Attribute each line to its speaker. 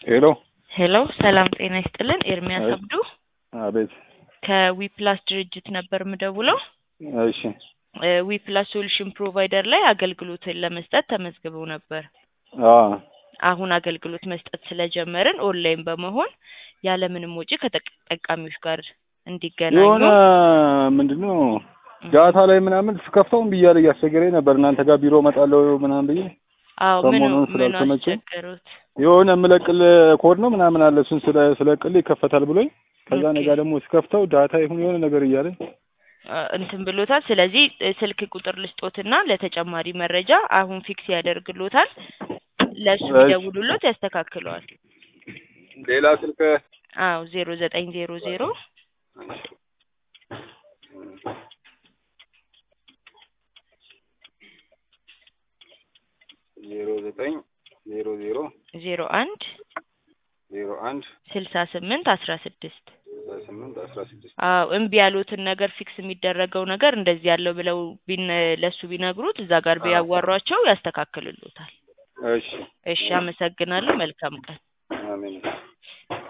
Speaker 1: ሄሎ
Speaker 2: ሄሎ ሰላም ጤና ይስጥልን። ኤርሚያስ
Speaker 1: አይ-
Speaker 2: አብዱ
Speaker 1: አቤት።
Speaker 2: ከዊፕላስ ድርጅት ነበር ምደውለው።
Speaker 1: እሺ
Speaker 2: ዊፕላስ ሶሉሽን ፕሮቫይደር ላይ አገልግሎትን ለመስጠት ተመዝግበው ነበር።
Speaker 1: አ
Speaker 2: አሁን አገልግሎት መስጠት ስለጀመርን ኦንላይን በመሆን ያለምንም ወጪ ከተጠቃሚዎች ጋር እንዲገናኙ
Speaker 1: የሆነ ምንድነው ዳታ ላይ ምናምን ስከፍተው እምቢ እያለ እያስቸገረኝ ነበር። እናንተ ጋር ቢሮ እመጣለሁ ምናምን ብዬ
Speaker 2: አዎ ምኑ
Speaker 1: ሰሞኑን
Speaker 2: ምኑ
Speaker 1: ስላልተመቸኝ
Speaker 2: አስቸገሩት?
Speaker 1: የሆነ የምለቅል ኮድ ነው ምናምን አለ እሱን ስለ ስለቅል ይከፈታል ብሎኝ ከዛ
Speaker 2: ኦኬ።
Speaker 1: ነገ ደግሞ ስከፍተው ዳታ ይሁን የሆነ ነገር እያለኝ
Speaker 2: አ፣ እንትን ብሎታል። ስለዚህ እ፣ ስልክ ቁጥር ልስጦትና ለተጨማሪ መረጃ አሁን ፊክስ ያደርግሎታል። ለእሱ
Speaker 1: እሺ።
Speaker 2: ቢደውሉሎት ያስተካክለዋል።
Speaker 1: ሌላ ስልክ
Speaker 2: አዎ ዜሮ ዘጠኝ ዜሮ ዜሮ
Speaker 1: ዜሮ ዘጠኝ ዜሮ ዜሮ
Speaker 2: ዜሮ አንድ
Speaker 1: ዜሮ አንድ
Speaker 2: ስልሳ ስምንት አስራ ስድስት
Speaker 1: ስምንት አስራ ስድስት
Speaker 2: አዎ እምቢ ያሉትን ነገር ፊክስ የሚደረገው ነገር እንደዚህ ያለው ብለው ቢን ለሱ ቢነግሩት እዛ ጋር ቢያዋሯቸው ያስተካክልሎታል።
Speaker 1: እሺ
Speaker 2: እሺ አመሰግናለሁ። መልካም ቀን።
Speaker 1: አሜን